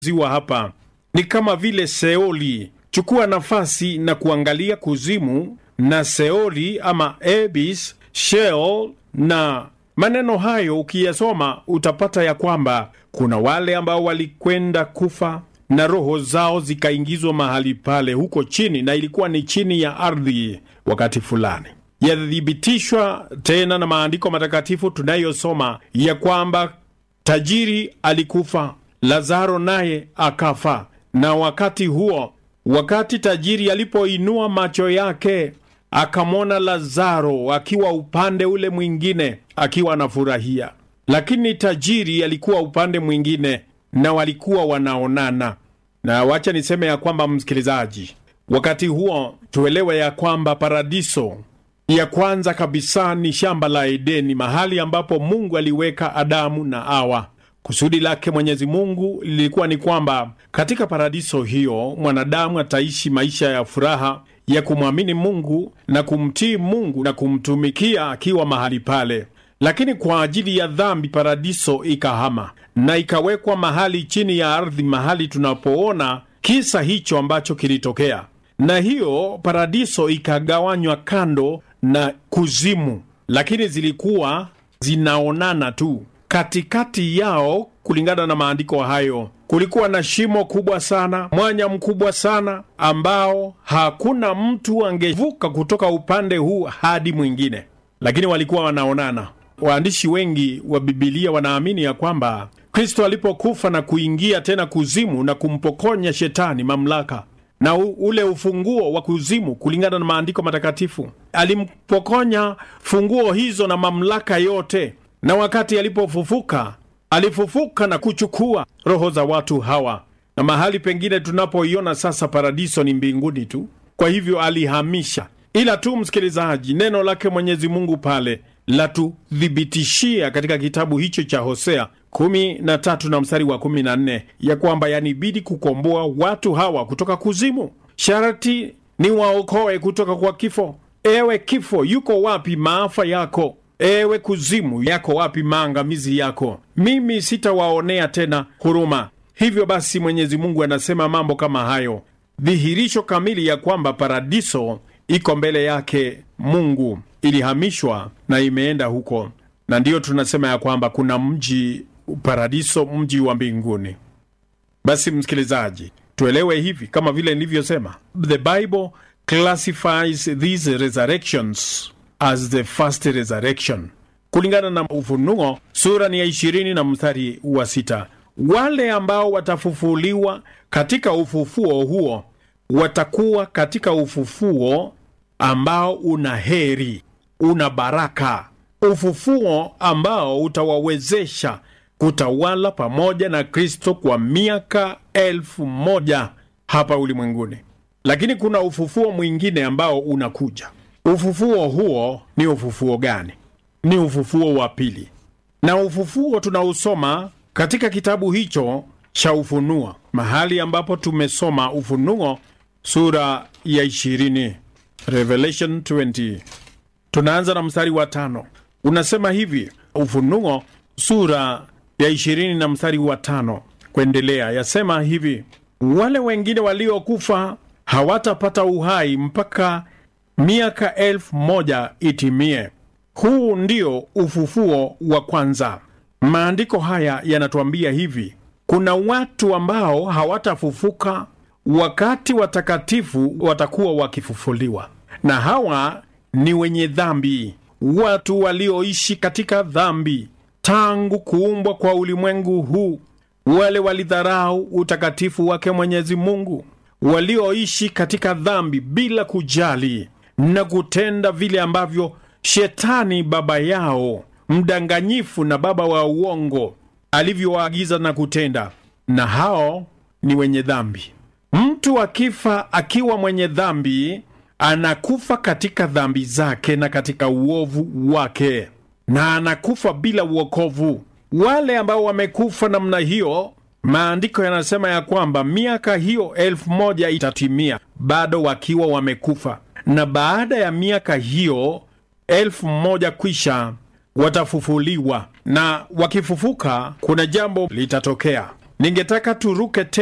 ziwa hapa ni kama vile Seoli. Chukua nafasi na kuangalia kuzimu na Seoli ama Abyss, Sheol na maneno hayo ukiyasoma utapata ya kwamba kuna wale ambao walikwenda kufa na roho zao zikaingizwa mahali pale huko chini, na ilikuwa ni chini ya ardhi wakati fulani. Yathibitishwa tena na maandiko matakatifu tunayosoma ya kwamba tajiri alikufa, Lazaro naye akafa. Na wakati huo, wakati tajiri alipoinua macho yake akamwona Lazaro akiwa upande ule mwingine akiwa anafurahia, lakini tajiri alikuwa upande mwingine na walikuwa wanaonana. Na wacha niseme ya kwamba, msikilizaji, wakati huo tuelewe ya kwamba paradiso ya kwanza kabisa ni shamba la Edeni, mahali ambapo Mungu aliweka Adamu na Hawa. Kusudi lake Mwenyezi Mungu lilikuwa ni kwamba katika paradiso hiyo mwanadamu ataishi maisha ya furaha ya kumwamini Mungu na kumtii Mungu na kumtumikia akiwa mahali pale. Lakini kwa ajili ya dhambi, paradiso ikahama na ikawekwa mahali chini ya ardhi, mahali tunapoona kisa hicho ambacho kilitokea, na hiyo paradiso ikagawanywa kando na kuzimu, lakini zilikuwa zinaonana tu. Katikati yao, kulingana na maandiko hayo, kulikuwa na shimo kubwa sana, mwanya mkubwa sana, ambao hakuna mtu angevuka kutoka upande huu hadi mwingine, lakini walikuwa wanaonana. Waandishi wengi wa Bibilia wanaamini ya kwamba Kristo alipokufa na kuingia tena kuzimu na kumpokonya shetani mamlaka na u, ule ufunguo wa kuzimu, kulingana na maandiko matakatifu, alimpokonya funguo hizo na mamlaka yote, na wakati alipofufuka, alifufuka na kuchukua roho za watu hawa, na mahali pengine tunapoiona sasa paradiso ni mbinguni tu. Kwa hivyo alihamisha, ila tu msikilizaji, neno lake Mwenyezi Mungu pale latuthibitishia katika kitabu hicho cha Hosea kumi na tatu na mstari wa kumi na nne ya kwamba yanibidi kukomboa watu hawa kutoka kuzimu, sharti ni waokoe kutoka kwa kifo. Ewe kifo, yuko wapi maafa yako? Ewe kuzimu, yako wapi maangamizi yako? Mimi sitawaonea tena huruma. Hivyo basi, Mwenyezi Mungu anasema mambo kama hayo, dhihirisho kamili ya kwamba paradiso iko mbele yake Mungu, ilihamishwa na imeenda huko, na ndiyo tunasema ya kwamba kuna mji paradiso, mji wa mbinguni. Basi msikilizaji, tuelewe hivi, kama vile nilivyosema, the Bible classifies these resurrections as the first resurrection. Kulingana na Ufunuo sura ni ya ishirini na mstari wa sita, wale ambao watafufuliwa katika ufufuo huo watakuwa katika ufufuo ambao una heri, una baraka, ufufuo ambao utawawezesha kutawala pamoja na Kristo kwa miaka elfu moja hapa ulimwenguni. Lakini kuna ufufuo mwingine ambao unakuja. Ufufuo huo ni ufufuo gani? Ni ufufuo wa pili, na ufufuo tunausoma katika kitabu hicho cha Ufunuo, mahali ambapo tumesoma Ufunuo sura ya ishirini, Revelation 20. Tunaanza na mstari wa tano, unasema hivi. Ufunuo sura ya ishirini na mstari wa tano kuendelea, yasema hivi: wale wengine waliokufa hawatapata uhai mpaka miaka elfu moja itimie. Huu ndio ufufuo wa kwanza. Maandiko haya yanatuambia hivi, kuna watu ambao hawatafufuka wakati watakatifu watakuwa wakifufuliwa, na hawa ni wenye dhambi, watu walioishi katika dhambi tangu kuumbwa kwa ulimwengu huu, wale walidharau utakatifu wake Mwenyezi Mungu, walioishi katika dhambi bila kujali na kutenda vile ambavyo Shetani baba yao mdanganyifu na baba wa uongo alivyowaagiza na kutenda, na hao ni wenye dhambi. Mtu akifa akiwa mwenye dhambi, anakufa katika dhambi zake na katika uovu wake, na anakufa bila uokovu. Wale ambao wamekufa namna hiyo, maandiko yanasema ya kwamba miaka hiyo elfu moja itatimia bado wakiwa wamekufa, na baada ya miaka hiyo elfu moja kwisha watafufuliwa, na wakifufuka, kuna jambo litatokea. ningetaka turuke